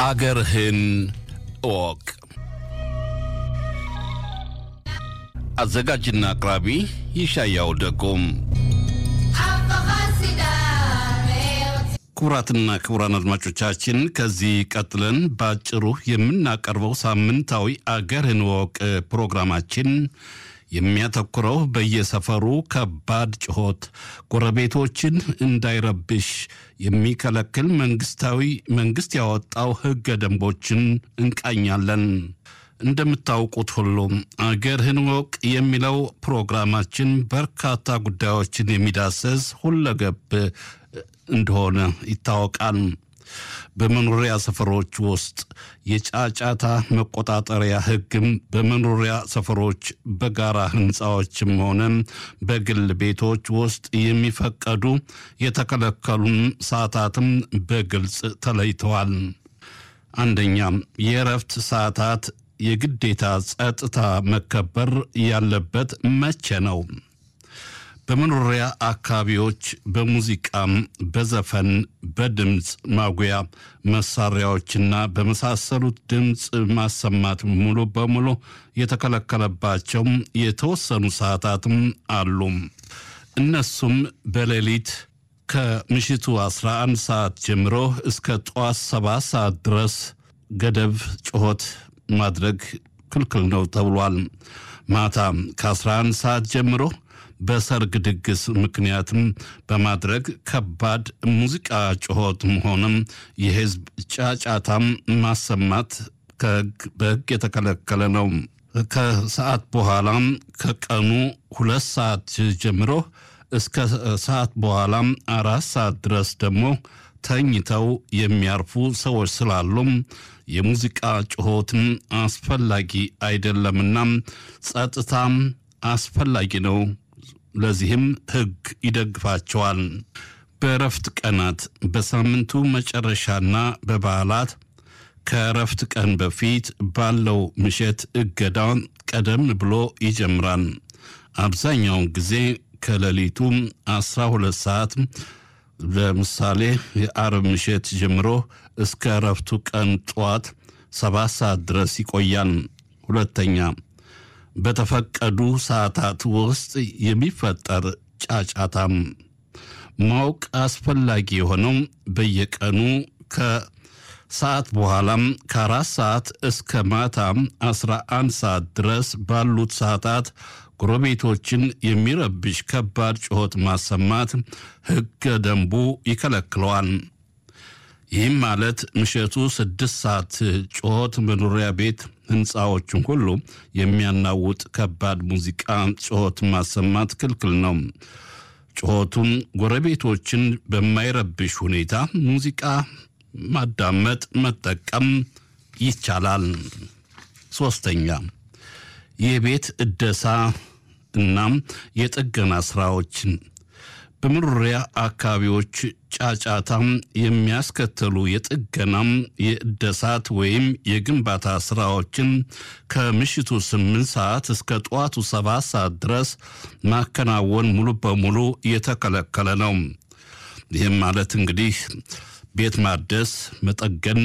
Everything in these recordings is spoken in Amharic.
አገርህን እወቅ። አዘጋጅና አቅራቢ ይሻያው ደጎም። ክቡራትና ክቡራን አድማጮቻችን ከዚህ ቀጥለን በአጭሩ የምናቀርበው ሳምንታዊ አገርህን እወቅ ፕሮግራማችን የሚያተኩረው በየሰፈሩ ከባድ ጩኸት ጎረቤቶችን እንዳይረብሽ የሚከለክል መንግስታዊ መንግስት ያወጣው ህገ ደንቦችን እንቃኛለን። እንደምታውቁት ሁሉም አገርህን እወቅ የሚለው ፕሮግራማችን በርካታ ጉዳዮችን የሚዳሰስ ሁለገብ እንደሆነ ይታወቃል። በመኖሪያ ሰፈሮች ውስጥ የጫጫታ መቆጣጠሪያ ህግም በመኖሪያ ሰፈሮች በጋራ ህንፃዎችም ሆነ በግል ቤቶች ውስጥ የሚፈቀዱ የተከለከሉን ሰዓታትም በግልጽ ተለይተዋል። አንደኛ የእረፍት ሰዓታት የግዴታ ጸጥታ መከበር ያለበት መቼ ነው? በመኖሪያ አካባቢዎች በሙዚቃም፣ በዘፈን፣ በድምፅ ማጉያ መሳሪያዎችና በመሳሰሉት ድምፅ ማሰማት ሙሉ በሙሉ የተከለከለባቸው የተወሰኑ ሰዓታትም አሉ። እነሱም በሌሊት ከምሽቱ 11 ሰዓት ጀምሮ እስከ ጠዋት 7 ሰዓት ድረስ ገደብ ጩኸት ማድረግ ክልክል ነው ተብሏል። ማታ ከ11 ሰዓት ጀምሮ በሰርግ ድግስ ምክንያትም በማድረግ ከባድ ሙዚቃ ጩኸትም ሆነም የህዝብ ጫጫታም ማሰማት በህግ የተከለከለ ነው። ከሰዓት በኋላም ከቀኑ ሁለት ሰዓት ጀምሮ እስከ ሰዓት በኋላም አራት ሰዓት ድረስ ደግሞ ተኝተው የሚያርፉ ሰዎች ስላሉም የሙዚቃ ጩኸትም አስፈላጊ አይደለምና ጸጥታም አስፈላጊ ነው። ለዚህም ህግ ይደግፋቸዋል። በእረፍት ቀናት በሳምንቱ መጨረሻና በበዓላት ከእረፍት ቀን በፊት ባለው ምሽት እገዳውን ቀደም ብሎ ይጀምራል። አብዛኛውን ጊዜ ከሌሊቱ 12 ሰዓት ለምሳሌ የአርብ ምሽት ጀምሮ እስከ እረፍቱ ቀን ጠዋት ሰባት ሰዓት ድረስ ይቆያል። ሁለተኛ በተፈቀዱ ሰዓታት ውስጥ የሚፈጠር ጫጫታም ማወቅ አስፈላጊ የሆነው በየቀኑ ከሰዓት በኋላም ከአራት ሰዓት እስከ ማታም አስራ አንድ ሰዓት ድረስ ባሉት ሰዓታት ጎረቤቶችን የሚረብሽ ከባድ ጩኸት ማሰማት ሕገ ደንቡ ይከለክለዋል። ይህም ማለት ምሽቱ ስድስት ሰዓት ጩኸት መኖሪያ ቤት ህንፃዎችን ሁሉ የሚያናውጥ ከባድ ሙዚቃ ጩኸት ማሰማት ክልክል ነው። ጩኸቱን ጎረቤቶችን በማይረብሽ ሁኔታ ሙዚቃ ማዳመጥ፣ መጠቀም ይቻላል። ሶስተኛ የቤት እደሳ እናም የጥገና ስራዎችን በመኖሪያ አካባቢዎች ጫጫታም የሚያስከትሉ የጥገናም የእደሳት ወይም የግንባታ ስራዎችን ከምሽቱ ስምንት ሰዓት እስከ ጠዋቱ ሰባት ሰዓት ድረስ ማከናወን ሙሉ በሙሉ የተከለከለ ነው። ይህም ማለት እንግዲህ ቤት ማደስ መጠገን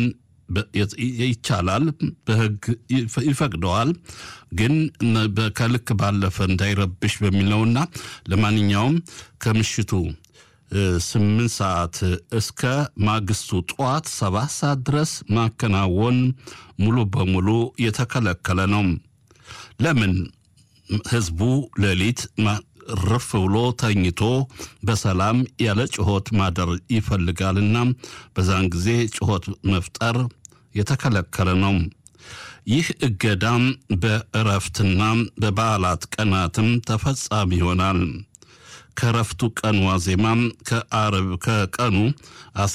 ይቻላል፣ በህግ ይፈቅደዋል። ግን ከልክ ባለፈ እንዳይረብሽ በሚለውና ለማንኛውም ከምሽቱ ስምንት ሰዓት እስከ ማግስቱ ጠዋት ሰባት ሰዓት ድረስ ማከናወን ሙሉ በሙሉ የተከለከለ ነው። ለምን? ህዝቡ ሌሊት ርፍ ብሎ ተኝቶ በሰላም ያለ ጩኸት ማደር ይፈልጋልና በዛን ጊዜ ጩኸት መፍጠር የተከለከለ ነው። ይህ እገዳም በእረፍትና በበዓላት ቀናትም ተፈጻሚ ይሆናል። ከእረፍቱ ቀን ዋዜማም ከአርብ ከቀኑ